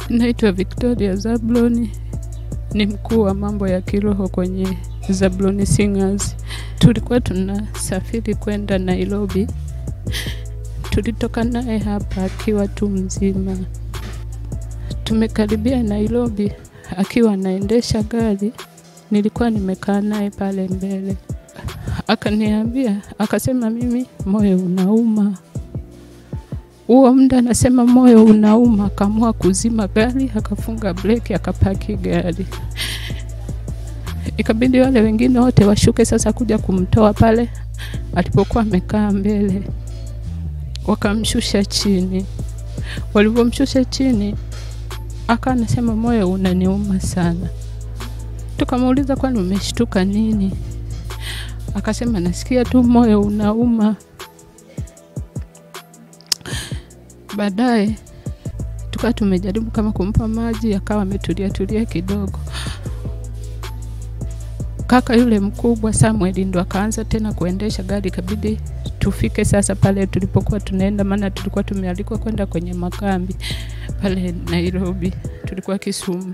Naitwa Victoria Zabloni, ni mkuu wa mambo ya kiroho kwenye Zabloni Singers. Tulikuwa tunasafiri kwenda Nairobi, tulitoka naye hapa akiwa tu mzima. Tumekaribia Nairobi akiwa anaendesha gari, nilikuwa nimekaa naye pale mbele, akaniambia akasema, mimi moyo unauma huo muda anasema moyo unauma, akaamua kuzima gari, akafunga breki, akapaki gari. Ikabidi wale wengine wote washuke sasa kuja kumtoa pale alipokuwa amekaa mbele, wakamshusha chini. Walivyomshusha chini, aka anasema moyo unaniuma sana. Tukamuuliza, kwani umeshtuka nini? Akasema nasikia tu moyo unauma. Baadaye tukawa tumejaribu kama kumpa maji, akawa ametulia tulia kidogo. Kaka yule mkubwa Samuel ndo akaanza tena kuendesha gari, ikabidi tufike sasa pale tulipokuwa tunaenda, maana tulikuwa tumealikwa kwenda kwenye makambi pale Nairobi, tulikuwa Kisumu.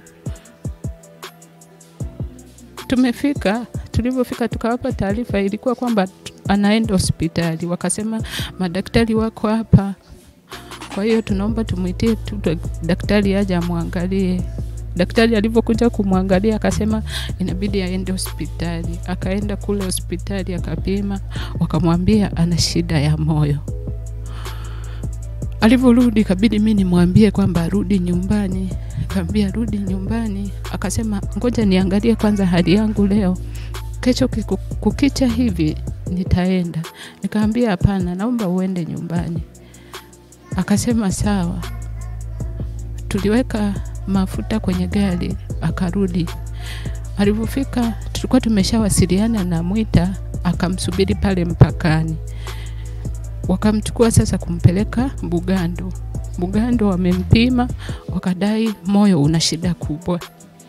Tumefika, tulivyofika tukawapa taarifa, ilikuwa kwamba anaenda hospitali. Wakasema madaktari wako hapa, kwa hiyo tunaomba tumwitie tu daktari aje amwangalie. Daktari alivyokuja kumwangalia akasema inabidi aende hospitali. Akaenda kule hospitali akapima, wakamwambia ana shida ya moyo. Alivyorudi ikabidi mi nimwambie kwamba arudi nyumbani. Kaambia rudi nyumbani, akasema ngoja niangalie kwanza hali yangu leo, kesho kiku- kukicha hivi nitaenda. Nikaambia hapana, naomba uende nyumbani. Akasema sawa. Tuliweka mafuta kwenye gari, akarudi. Alivyofika tulikuwa tumeshawasiliana na Mwita, akamsubiri pale mpakani. Wakamchukua sasa kumpeleka Bugando. Bugando wamempima, wakadai moyo una shida kubwa.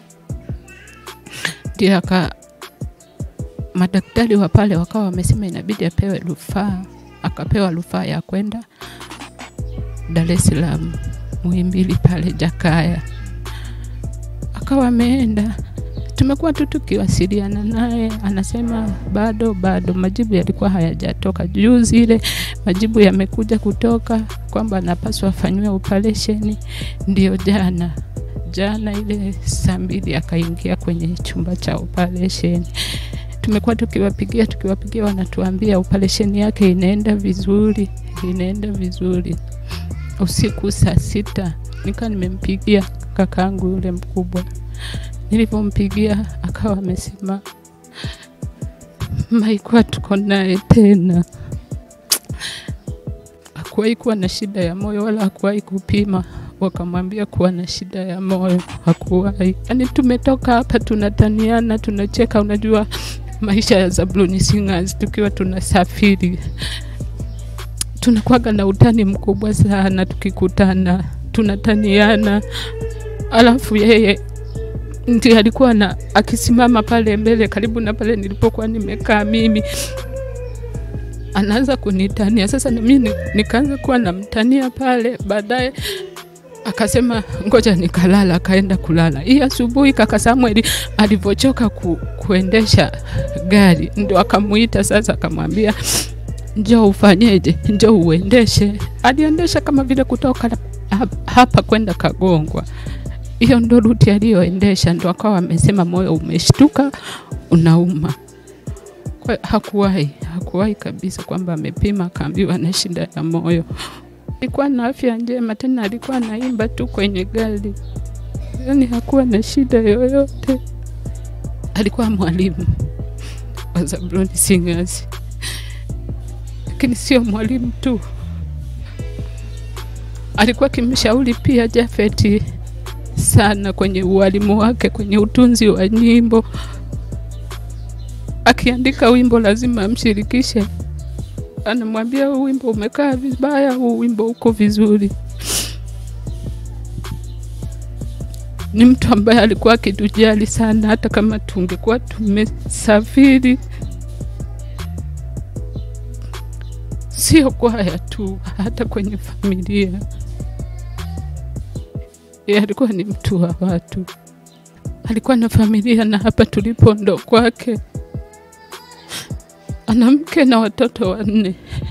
Ndio aka madaktari wa pale wakawa wamesema inabidi apewe rufaa, akapewa rufaa ya kwenda Dar es Salaam Muhimbili pale Jakaya, akawa ameenda. Tumekuwa tu tukiwasiliana naye, anasema bado bado, majibu yalikuwa hayajatoka. Juzi ile majibu yamekuja kutoka kwamba anapaswa afanyiwe operesheni, ndio jana jana ile saa mbili akaingia kwenye chumba cha operesheni. Tumekuwa tukiwapigia tukiwapigia, wanatuambia operesheni yake inaenda vizuri, inaenda vizuri usiku saa sita nika nimempigia kakaangu yule mkubwa. Nilivyompigia akawa amesema maikuwa tuko naye tena, hakuwahi kuwa na shida ya moyo wala hakuwahi kupima wakamwambia kuwa na shida ya moyo, hakuwahi. Yani tumetoka hapa tunataniana, tunacheka. Unajua maisha ya Zabloni Singers tukiwa tunasafiri tunakuwaga na utani mkubwa sana, tukikutana tunataniana. Alafu yeye ndiye alikuwa na akisimama pale mbele karibu na pale nilipokuwa nimekaa mimi, anaanza kunitania. Sasa na mimi nikaanza kuwa namtania pale. Baadaye akasema ngoja nikalala, akaenda kulala. Hii asubuhi kaka Samuel alivyochoka ku, kuendesha gari, ndo akamuita sasa, akamwambia njoo ufanyeje, njoo uendeshe. Aliendesha kama vile kutoka hapa kwenda Kagongwa, hiyo ndo ruti aliyoendesha, ndo akawa amesema moyo umeshtuka, unauma. Kwa hakuwahi hakuwahi kabisa kwamba amepima akaambiwa na shida ya moyo. Alikuwa na afya njema, tena alikuwa anaimba tu kwenye gari, yani hakuwa na shida yoyote. Alikuwa mwalimu wa Zabloni Singers lakini sio mwalimu tu, alikuwa akimshauri pia Jafeti sana kwenye ualimu wake, kwenye utunzi wa nyimbo. Akiandika wimbo lazima amshirikishe, anamwambia huu wimbo umekaa vibaya, huu wimbo uko vizuri. Ni mtu ambaye alikuwa akitujali sana, hata kama tungekuwa tumesafiri sio kwaya tu, hata kwenye familia yeye alikuwa ni mtu wa watu, alikuwa na familia, na hapa tulipo ndo kwake. Ana mke na watoto wanne.